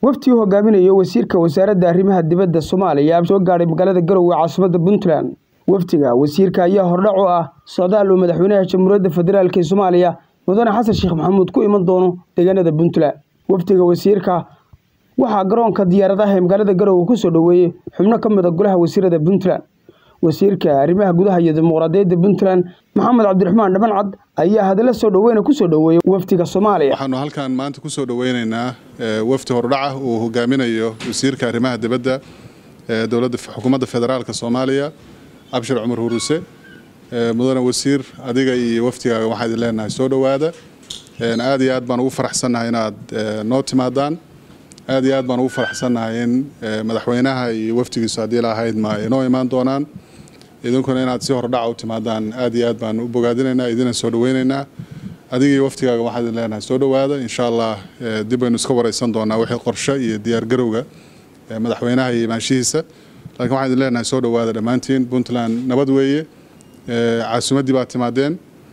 waftii u hogaaminayo wasiirka wasaaradda arrimaha dibadda soomaaliya soo gaadhay magaalada garowe caasimadda puntland wafdiga wasiirka ayaa hordhac u ah socdaal uu madaxweynaha jamhuuriyadda federaalk ee soomaaliya mudane xasan sheekh maxamuud ku iman doono deegaanada puntland wafdiga wasiirka waxaa garoonka diyaaradaha ee magaalada garowe ku soo dhoweeyey xubno ka mid a golaha wasiirada puntland wasiirka arrimaha gudaha iyo dimuqraadiyadda puntland maxamed cabdiraxmaan dhabancad ayaa hadalla soo dhoweyna ku soo dhoweeyey wafdiga soomaaliya waxaanu halkan maanta ku soo dhoweynaynaa wafdi hordhaca uu hogaaminayo wasiirka arrimaha dibadda ee dowladda xukuumadda federaalka soomaaliya abshir cumar huruse mudane wasiir adiga iyo wafdigaaga waxaa idin leenahay soo dhowaada aad iyo aad baan ugu faraxsannahay inaad noo timaadaan aad iyo aad baan ugu faraxsannahay in madaxweynaha iyo wafdigiisu haddii lahayd ma inoo imaan doonaan idinkuna inaad si hordhaca u timaadaan aad iyo aad baan u bogaadinaynaa idina soo dhoweynaynaa adiga iyo wafdigaaga waxaa idin leenahay soo dhowaada insha allah dib baynu iska wareysan doonaa wixii qorshe iyo diyaargarowga madaxweynaha iyo imaanshihiisa laakiin waxaan idin leenahay soo dhowaada dhammaantiin puntland nabad weeye caasimaddii baad timaadeen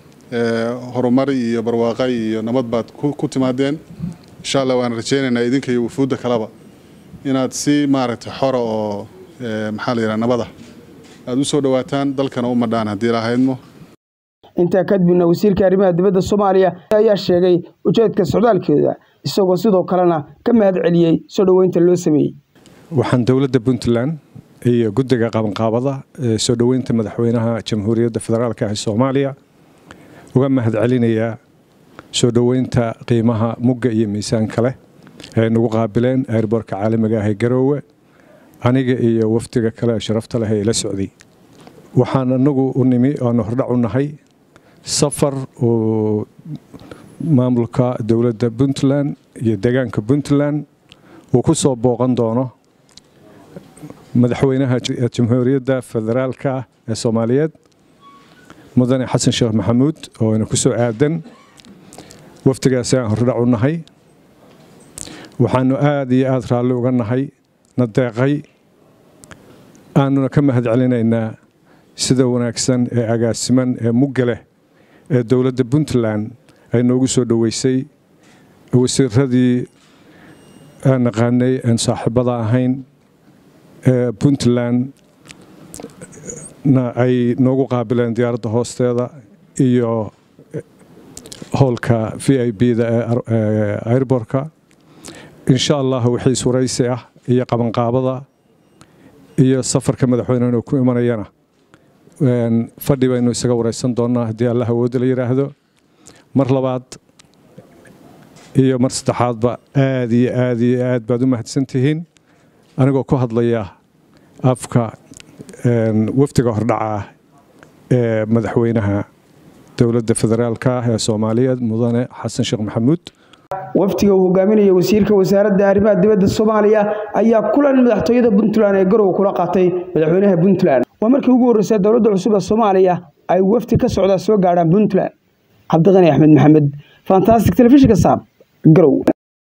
horumar iyo barwaaqa iyo nabad baad ku timaadeen insha allah waan rajaynaynaa idinka iyo wufuudda kaleba inaad si maaragtay xora oo maxaa la yidhaha nabada aada u soo dhowaataan dalkana u madhaan haddii lahaydmo intaa kadibna wasiirka arrimaha dibadda soomaaliya ayaa sheegay ujeedka socdaalkeeda isagoo sidoo kalena ka mahad celiyey soo dhoweynta loo sameeyey waxaan dowladda puntland iyo guddiga qabanqaabada ee soo dhoweynta madaxweynaha jamhuuriyadda federaalk ee soomaaliya uga mahad celinayaa soo dhoweynta qiimaha mugga iyo miisaanka leh ee nagu qaabileen airboorka caalamiga ah ee garoowe aniga iyo wafdiga kale ee sharafta leh ee ila socday waxaan anagu u nimi aanu hordhac u nahay safar uu maamulka dowladda puntland iyo deegaanka puntland uu ku soo booqan doono madaxweynaha jamhuuriyadda federaalka ah ee soomaaliyeed mudane xasan sheekh maxamuud oo ina ku soo aadan wafdigaasi aan hordhac u nahay waxaanu aada iyo aada raalli uga nahay na deeqay aanuna ka mahad celinaynaa sida wanaagsan ee agaasiman ee mugga leh ee dowladda puntland ay noogu soo dhoweysay wasiiradii aan naqaanay aan saaxiibada ahayn ee puntland na ay noogu qaabileen diyaaradda hoosteeda iyo howlka v i b-da ee airbortka insha allah wixii suraysi ah iyo qabanqaabada iyo safarka madaxweynehuna ku imanayana fadhi baynu isaga wareysan doonaa haddii allah awoodda la yidhaahdo mar labaad iyo mar saddexaadba aad iyo aad iyo aad baad u mahadsan tihiin anigoo ku hadlaya afka wafdiga hordhaca ah ee madaxweynaha dowladda federaalka ah ee soomaaliyeed mudane xasan sheekh maxamuud wafdiga uu hogaaminaya wasiirka wasaaradda arrimaha dibadda soomaaliya ayaa kulan madaxtooyada puntland ee garowe kula qaatay madaxweynaha puntland waa markii ugu horreysay dowladda cusub ee soomaaliya ay wafdi ka socdaa soo gaadhaan puntland cabdiqani axmed maxamed fantastic telefishinka saab garow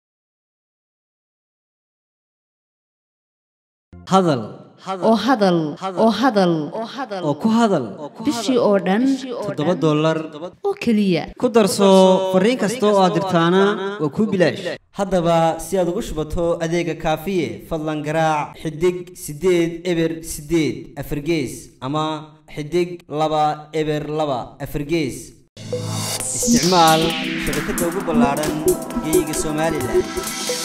hadal oo hadal oo hadal oo ku hadal bishii oo dhan toddoba dollar oo keliya ku darso fariin kasta oo aad dirtaana waa kuu bilaash haddaba si aad ugu shubato adeega kaafiye fadlan garaac xidig siddeed eber siddeed afargees ama xidig laba eber laba afargees isticmaal shabakadda ugu ballaadhan geeyiga somalilan